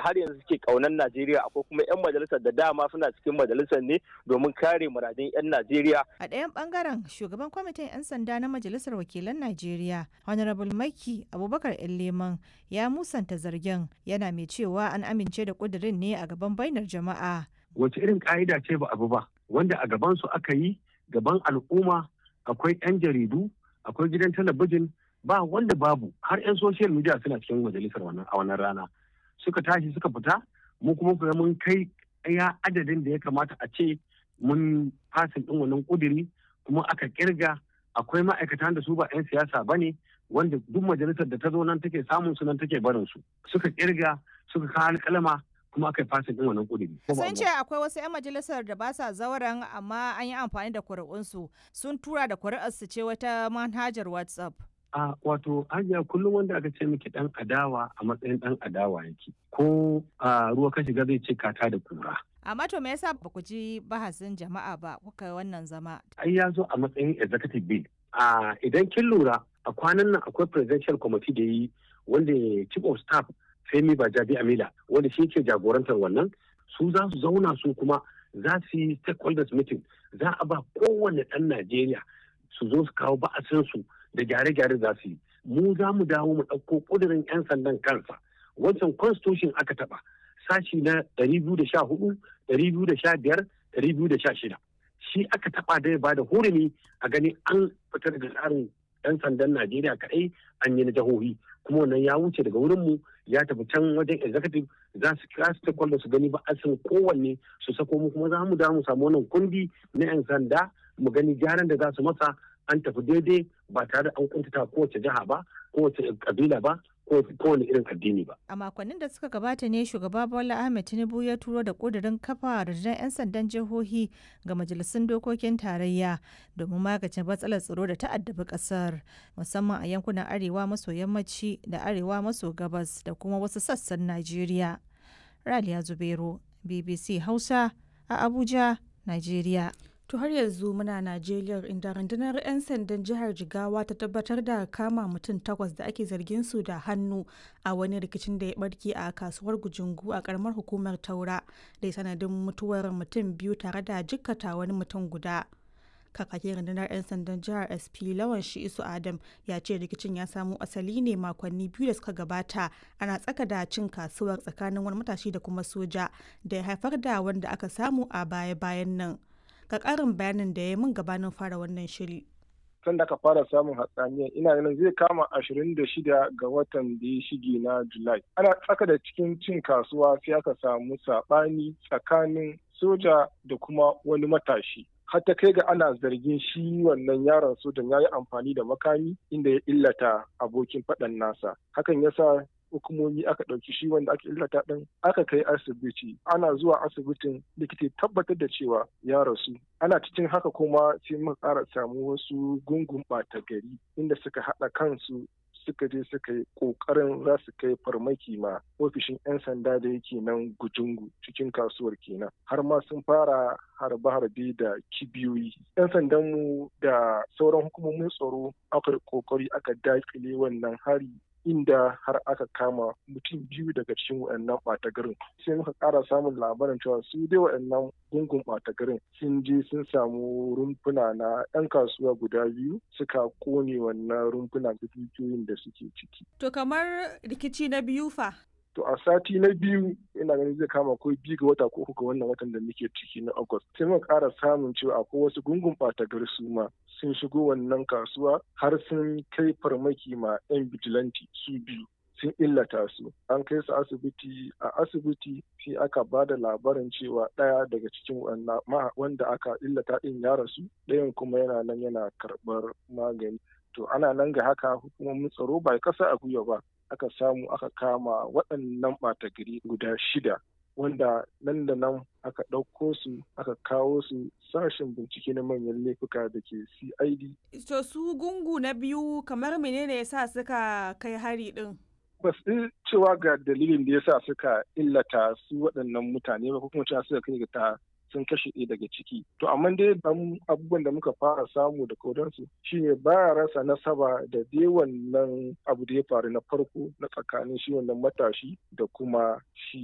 har yanzu suke kaunan Najeriya akwai kuma 'yan majalisar da dama suna cikin majalisar ne domin kare muradun 'yan Najeriya. A ɗayan ɓangaren shugaban kwamitin 'yan sanda na majalisar wakilan Najeriya Honorable Maki Abubakar Leman ya musanta zargin yana mai cewa an amince da ƙudurin ne a gaban bainar jama'a. Wace irin ƙa'ida ce ba abu ba wanda a gaban su aka yi gaban al'umma akwai 'yan jaridu akwai gidan talabijin ba wanda babu har 'yan social media suna cikin majalisar wannan a wannan rana suka tashi suka fita mu kuma kuma mun kai ya adadin da ya kamata a ce mun fasin din wannan kuduri kuma aka kirga akwai ma'aikatan da su ba 'yan siyasa ba ne wanda duk majalisar da ta zo nan take samun su nan take barin su suka kirga suka kawo alƙalama kuma aka yi fasin din wannan kuduri. Sun ce akwai wasu 'yan majalisar da ba sa zauren amma an yi amfani da kuri'unsu sun tura da kuri'arsu ce wata manhajar WhatsApp. a wato hajiya kullum wanda aka ce miki dan adawa a matsayin dan adawa yake ko a ruwa ka shiga zai ce kata da kura amma to me yasa ba ku ji bahasin jama'a ba kuka wannan zama ai ya zo a matsayin executive bill a idan kin lura a kwanan nan akwai presidential committee da yi wanda chief of staff Femi Bajabi Amila wanda shi ke jagorantar wannan su za su zauna su kuma za su yi stakeholders meeting za a ba kowane ɗan Najeriya su zo su kawo ba'asinsu da gyare-gyare za su yi mu za mu dawo mu ɗauko ƙudurin 'yan sandan kansa wancan constitution aka taɓa sashi na 214 215 216 shi aka taɓa da ya bada hurumi a gani an fitar da tsarin 'yan sandan najeriya kaɗai an yi na jihohi kuma wannan ya wuce daga wurinmu ya tafi can wajen executive za su kira stakeholders su gani ba a san kowanne su sako mu kuma za mu dawo mu samu wannan kundi na 'yan sanda mu gani gyaran da za su masa an tafi daidai ba tare da an kuntata kowace jiha ba kowace kabila ba kowane irin addini ba. A makonnin da suka gabata ne shugaba Bola Ahmed Tinubu ya turo da kudirin kafa rundunar 'yan sandan jihohi ga majalisun dokokin tarayya domin magance matsalar tsaro da ta'addabi kasar musamman a yankunan arewa maso yammaci da arewa maso gabas da kuma wasu sassan Najeriya. Raliya Zubero, BBC Hausa a Abuja, Najeriya. To har yanzu muna Najeriya inda rundunar 'yan sandan jihar Jigawa ta tabbatar da kama mutum takwas da ake zargin su da hannu a wani rikicin da ya barke a kasuwar Gujungu a karamar hukumar Taura da sanadin mutuwar mutum biyu tare da jikkata wani mutum guda. Kakakin rundunar 'yan sandan jihar SP Lawan Shi'isu Adam ya ce rikicin ya samo asali ne makonni biyu da suka gabata ana tsaka da cin kasuwar tsakanin wani matashi da kuma soja da ya haifar da wanda aka samu a baya-bayan nan. ga ƙarin bayanin da ya min gabanin fara wannan shiri. Tun da aka fara samun hatsaniya ina ganin zai kama ashirin da shida ga watan da ya shige na Julai. Ana tsaka da cikin cin kasuwa sai aka samu saɓani tsakanin soja da kuma wani matashi. har ta kai ga ana zargin shi wannan yaron sojan ya yi amfani da makami inda ya illata abokin faɗan nasa. Hakan ya sa hukumomi aka ɗauki shi wanda aka illata ɗin aka kai asibiti ana zuwa asibitin likita tabbatar da cewa ya rasu ana cikin haka kuma sai muka ƙara samu wasu gungun ɓata gari inda suka haɗa kansu suka je suka yi ƙoƙarin za su kai farmaki ma ofishin 'yan sanda da yake nan gujungu cikin kasuwar kenan har ma sun fara harbe-harbe da kibiyoyi 'yan sandanmu da sauran hukumomin tsaro aka ƙoƙari aka daƙile wannan hari inda har aka kama mutum biyu daga cikin waɗannan ɓata garin sai muka ƙara samun labarin cewa su dai waɗannan gungun ɓata garin sun je sun samu rumfuna na 'yan kasuwa guda biyu suka kone wannan rumfuna da dukiyoyin da suke ciki. To kamar rikici na biyu fa? To a sati na biyu ina ganin zai kama ko biyu ga wata ko uku ga wannan watan da muke ciki na August. Sai muka ƙara samun cewa akwai wasu gungun ɓata gari su ma sun shigo wannan kasuwa har sun kai farmaki ma 'yan bijilanti su biyu sun illata su an kai su asibiti a asibiti sai aka ba da labarin cewa ɗaya daga cikin wanda aka illata ɗin ya rasu ɗayan kuma yana nan yana karɓar magani to ana nan ga haka hukumomin tsaro ba kasa a gwiwa ba aka samu aka kama waɗannan ɓata gari guda shida wanda nan da nan aka ɗauko su aka kawo su sashen bincike na manyan laifuka da ke cid to su gungu na biyu kamar menene ya sa suka kai hari ɗin ba su cewa ga dalilin da ya sa suka illata su waɗannan mutane ba ko kuma cewa suka kai ga ta sun kashe ɗaya daga ciki. To amma dai abubuwan da muka fara samu da kodansu shine baya rasa nasaba da dai wannan abu da ya faru na farko na tsakanin shi wannan matashi da kuma shi